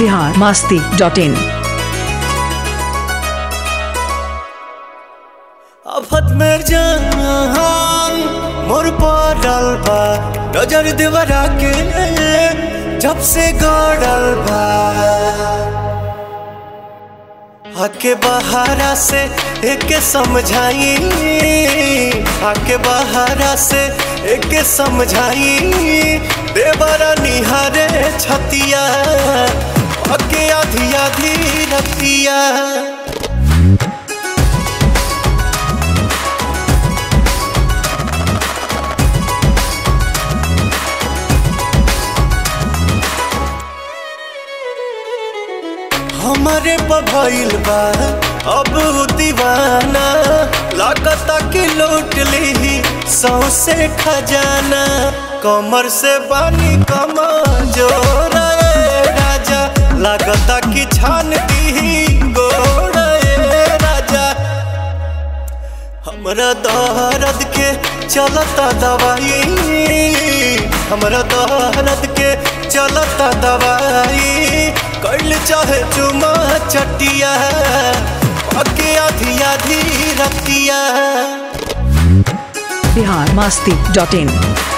Bihar Masti dot in आफत में जान मोर पड़ल बा नजर देवरा के जब से गड़ल बा आके बहारा से एक समझाई आके बहारा से एक समझाई देवरा निहारे छतिया आके आधी आधी रतिया हमारे पभइल बा अब उ दीवाना लागता कि लूट ली सौसे खजाना कमर से बानी कमा जोर राजा लागता कि छान दी गोड़ राजा हमरा दर्द के चलता दवाई हमरा दर्द के चलता दवाई कैल चाहे चुमा चटिया अके आधी आधी रतिया बिहार मास्ती डॉट इन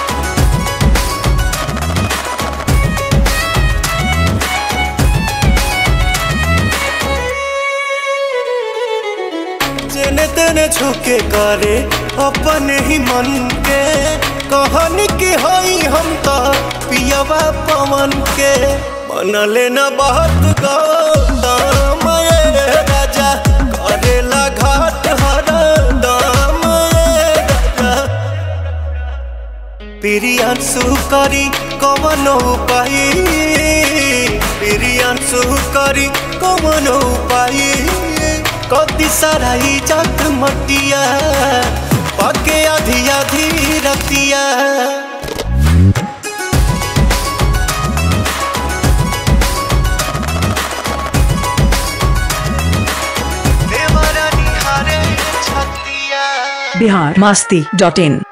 जेने तेने झुके करे अपन ही मन के कहन के हई हम तो पियवा पवन के मन लेना बहुत गौतम ये राजा करेला घाट हर दाम ये राजा प्रियांशु करी कवन उपाय प्रियांशु करी कवन उपाय कति सारा इज्जत मटिया पके आधी आधी रतिया देवरा निहारे छतिया बिहार मास्ती डॉट इन